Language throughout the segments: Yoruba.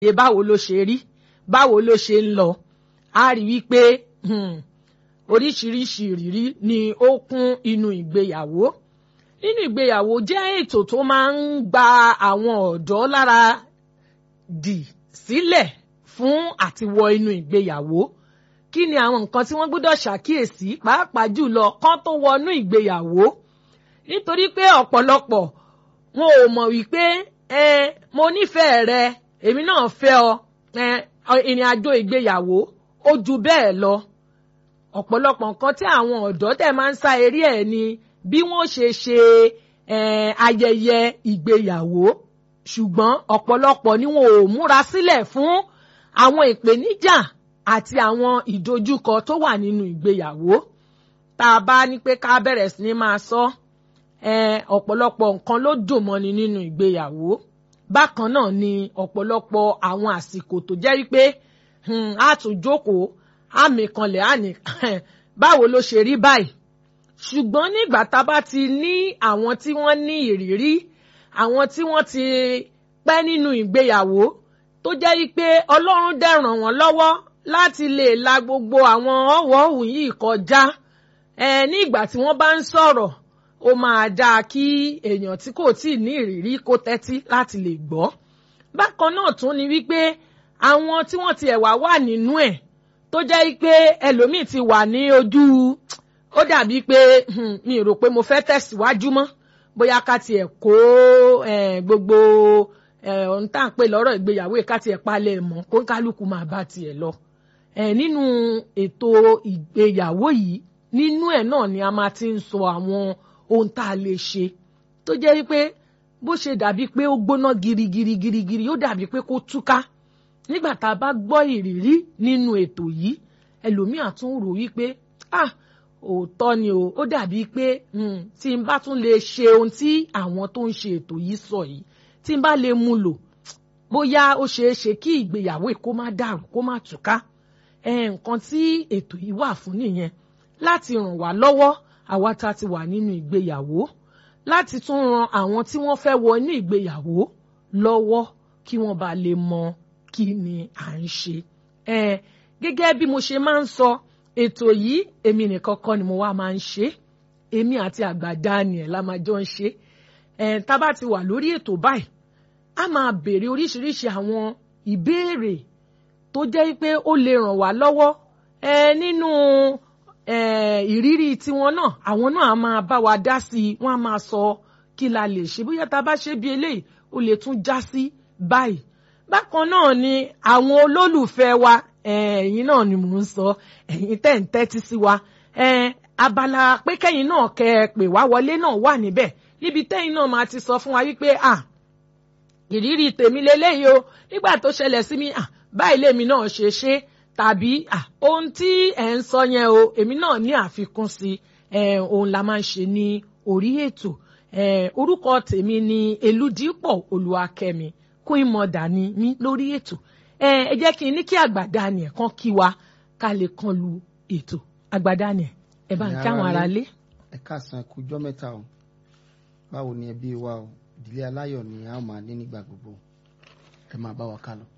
ṣe báwo ló ṣe rí báwo ló ṣe ń lọ a rí wípé oríṣiríṣi ìrírí ni ó kún inú ìgbéyàwó nínú ìgbéyàwó jẹ́ ètò tó máa ń gba àwọn ọ̀dọ́ lára dì sílẹ̀ fún àtiwọ inú ìgbéyàwó kí ni àwọn nǹkan tí wọ́n gbọ́dọ̀ ṣàkíyèsí pàápàá jùlọ kán tó wọnú ìgbéyàwó nítorí pé ọ̀pọ̀lọpọ̀ wọn ò mọ̀ wípé ẹ mo nífẹ̀ẹ́ rẹ èmi náà fẹ́ ọ ẹ ìrìn àjò ìgbéyàwó ó ju bẹ́ẹ̀ lọ ọ̀pọ̀lọpọ̀ nǹkan tí àwọn ọ̀dọ́ tẹ̀ máa ń sá eré ẹ̀ ni bí wọ́n ṣe ṣe ayẹyẹ ìgbéyàwó ṣùgbọ́n ọ̀pọ̀lọpọ̀ ni wọn ò múra sílẹ̀ fún àwọn ìpèníjà àti àwọn ìdojúkọ tó wà nínú ìgbéyàwó tá a bá ní pé ká bẹ̀rẹ̀ sí ní máa sọ ọ̀pọ̀lọpọ̀ nǹkan ló dùn mọ́ni nínú ìgbéyàwó bákan náà ni ọ̀pọ̀lọpọ̀ àwọn àsìkò tó jẹ́ wípé a tún jókòó àmì kanlẹ̀ àní báwo ló ṣe rí báyìí ṣùgbọ́n nígbà tá a bá ti ní àwọn tí wọ́n ní ìrírí àwọn tí wọ́n ti pẹ́ nínú ìgbéyàwó tó jẹ́ wípé ọlọ́run dẹ̀ ràn wọ́n lọ́wọ́ láti lè la gbogbo àwọn ọ̀wọ́hùn yìí kọjá ní ìgbà tí wọ́n bá ń sọ̀rọ̀ ó máa dáa kí èèyàn tí kò tíì ní ìrírí kó tẹ́tí láti lè gbọ́ bákan náà tún ni wípé àwọn tí wọ́n ti ẹ̀wà wà nínú ẹ̀ tó jẹ́ pé ẹlòmíì ti wà ní ojú ó dàbí pé mi rò pé mo fẹ́ tẹ̀síwájú mọ́ bóyá ká tiẹ̀ kó gbogbo ohun tá à ń pè lọ́rọ̀ ìgbéyàwó ká tiẹ̀ palẹ̀ mọ́ kó kálukú máa bá tiẹ̀ lọ. nínú ètò ìgbéyàwó yìí nínú ẹ̀ náà ni a máa ti ń sọ àwọn ohun tá a lè ṣe tó jẹ́ wípé bó ṣe dàbí pé ó gbóná girigiri girigiri ó dàbí pé kó túká nígbà tá a bá gbọ́ ìrírí nínú ètò yìí ẹlòmíà tún rò wípé ah òótọ́ ni o ó dàbí pé tí n bá tún lè ṣe ohun tí àwọn tó ń ṣe ètò yìí sọ yìí tí n bá lè mú lò bóyá ó ṣeé ṣe kí ìgbéyàwó kó má dàrú kó má túká nǹkan tí ètò yìí wà fún nìyẹn láti ràn wá lọ́wọ́ àwa tá a ti wà nínú ìgbéyàwó láti tún ran àwọn tí wọ́n fẹ́ wọ inú ìgbéyàwó lọ́wọ́ kí wọ́n bá lè mọ kí ni à ń ṣe. gẹ́gẹ́ bí mo ṣe máa ń sọ ètò yìí èmi nìkan kọ́ ni mo wá máa ń ṣe èmi àti àgbà Daniel la máa jọ ń ṣe tá a bá ti wà lórí ètò báyìí a máa béèrè oríṣiríṣi àwọn ìbéèrè tó jẹ́ pé ó lè ràn wá lọ́wọ́ nínú ìrírí tiwọn náà àwọn náà a máa bá wa dá sí i wọ́n á máa sọ kí la lè ṣe bóyá tá a bá ṣe bí eléyìí ó lè tún já sí báyìí bákan náà ni àwọn olólùfẹ́ wa ẹ̀yin náà ni mò ń sọ ẹ̀yin tẹ́ ń tẹ́tí sí wa abala pé kẹ́yìn náà kẹ́ ẹ pè wá wọlé náà wà níbẹ̀ níbi tẹ́yìn náà máa ti sọ fún wa wípé à ìrírí tèmi leléyìí o nígbà tó ṣẹlẹ̀ sí mi à báyìí lèmi náà ṣe ṣe tàbí ohun tí ẹ̀ ń sọ yẹn o èmi náà ní àfikún sí ohun la máa ń ṣe ní orí ètò orúkọ tèmi ni Elúdípọ̀ Olúwakẹ́mi Queen Mother ni mí lórí ètò ẹ jẹ́ kí n ní kí àgbà Daniel kan kí wa ká lè kan lu ètò àgbà Daniel ẹ bá ń kí àwọn ará lé. ẹ káàsán ẹ kújọ́ mẹ́ta o báwo ni ẹbí wa o ìdílé aláyọ̀ ni a máa ní nígbà gbogbo ẹ máa bá wa ká lọ.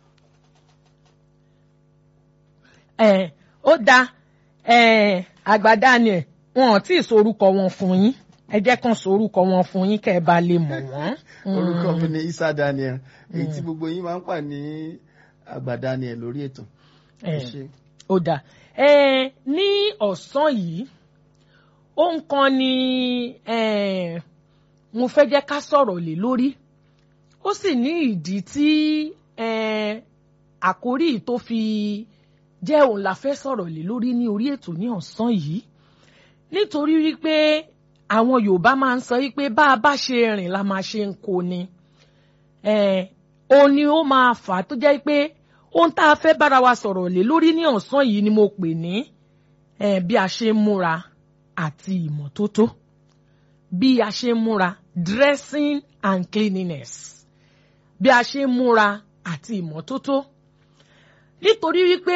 ẹ ó dáa ẹ àgbà Daniel wọn ò tí ì sorúkọ wọn fún yín ẹ jẹ́ kàn sorúkọ wọn fún yín kẹ́ ẹ bá lè mọ̀ wọ́n. orúkọ mi ni Isa Daniel èyí tí gbogbo yín máa ń pà ní àgbà Daniel lórí ètò. ó dáa ẹ ní ọ̀sán yìí ohun kan ni mo fẹ́ jẹ́ ká sọ̀rọ̀ lé lórí ó sì ní ìdí tí àkórí tó fi jẹ́ òun la fẹ́ sọ̀rọ̀ lé lórí ní orí ètò ní ọ̀sán yìí nítorí wípé àwọn Yorùbá máa ń sọ wípé bá a bá ṣe rìn la máa ṣe ń kó ni òun ni ó máa fà á tó jẹ́ pé ohun tá a fẹ́ bára wa sọ̀rọ̀ lé lórí ní ọ̀sán yìí ni mo pè ní bí a ṣe ń múra àti ìmọ́tótó bí a ṣe ń múra dressing and cleanliness bí a ṣe ń múra àti ìmọ́tótó nítorí wípé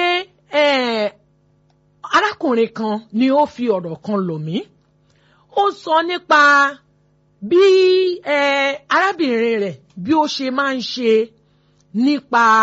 arákùnrin kan ni ó fi ọ̀rọ̀ kan lọ̀ mí ó sọ nípa bí arábìnrin rẹ̀ bí ó ṣe máa ń ṣe nípa